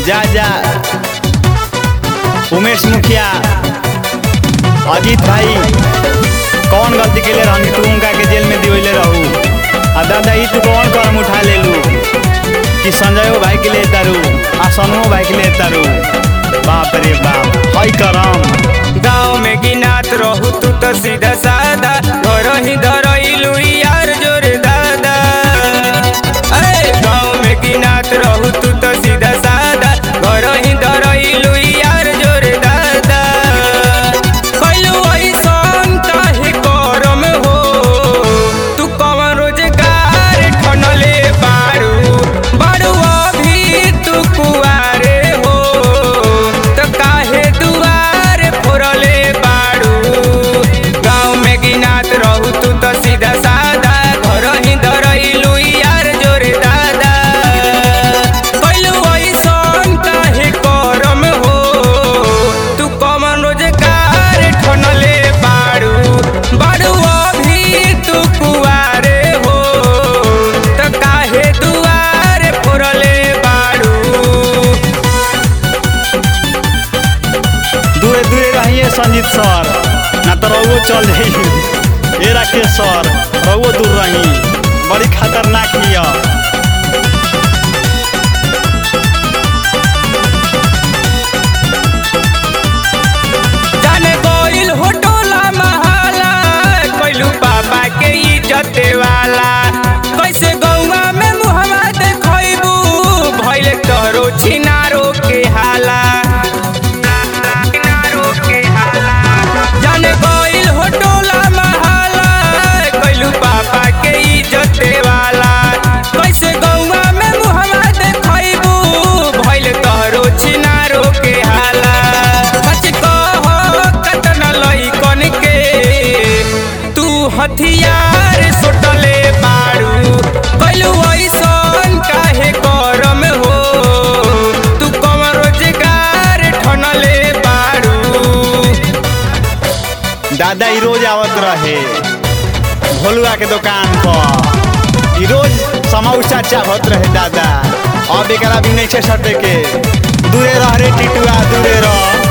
जा जा उमेश मुखिया अजीत भाई कौन गलती के लिए रहनी तू उनका के जेल में दिवले रहू आ दादा ई तू कौन कदम उठा ले लू कि संजयो भाई के लिए तारू आ सनुओ भाई के लिए तारू बाप रे बाप हई करम गाँव में गिनात रहू तू तो सीधा सादा घर ही धरइलू यार जोर दादा अरे गाँव में गिनात रहू तू तो सीधा सादा घर ही धरइलू यार जोर दादा कैलू ऐसन काहे करम हो तू कवन रोजगार ठनले बारू बारू अभी तू कुआरे हो तो काहे दुआर फोड़ले बारू गाँव में गिनात रहू तू तो सीधा सादा घर ही धरइलू यार जोरे दादा कैलू ऐसन काहे करम हो तू कमन रोजगार ठनले बारू बारू अभी तू कुआरे हो तो काहे दुआर फोड़ले बारू दूरे दूरे रहिए संजीत सर ना तो रहुओ चल जाई ए राकेश सर रहुओ दूर रही बड़ी खतरनाक हिया जाने गोइल हो टोला महाला कैलू बाबा के इज्जत वाला कैसे गौवा में मुहम्मा देखैबू भइल तोरो छिनारो के हाला जाने गोइल हो टोला महाला कैलू बाबा के इज्जत वाला कैसे गौवा में मुहम्मा देखैबू भइल तोरो छिनारो के हाला सच कह कतन लइकन के तू हथियार सुटले बारू कैलू ऐसन काहे करम हो तू कम रोजगार ठनले बारू दादा ई रोज आवत रहे भोलुआ के दुकान पर ई रोज समौसा चाहत रहे दादा अब एकरा भी नहीं छे सटे के दूरे रह रे टिटुआ दूरे रह